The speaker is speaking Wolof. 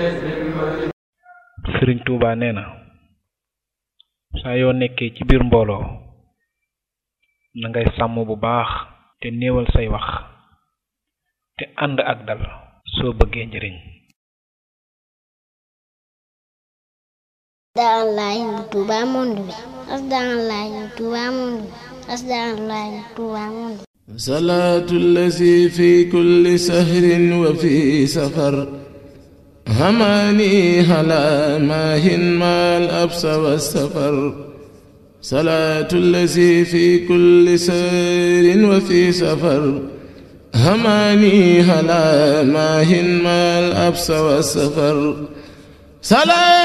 sëriñ Tuuba nee na saa yoo nekkee ci biir mbooloo na ngay sàmm bu baax te néewal say wax te ànd ak dal soo bëggee njëriñ Asdaalaay Touba monde bi Asdaalaay Touba monde bi Asdaalaay Touba monde bi salaatu allazi fi kulli sahrin wa fi safar hamaani ala maahin maal absa wa safar salaatu allazi fi kulli sahrin wa fi safar hamaani ala maahin maal absa wa safar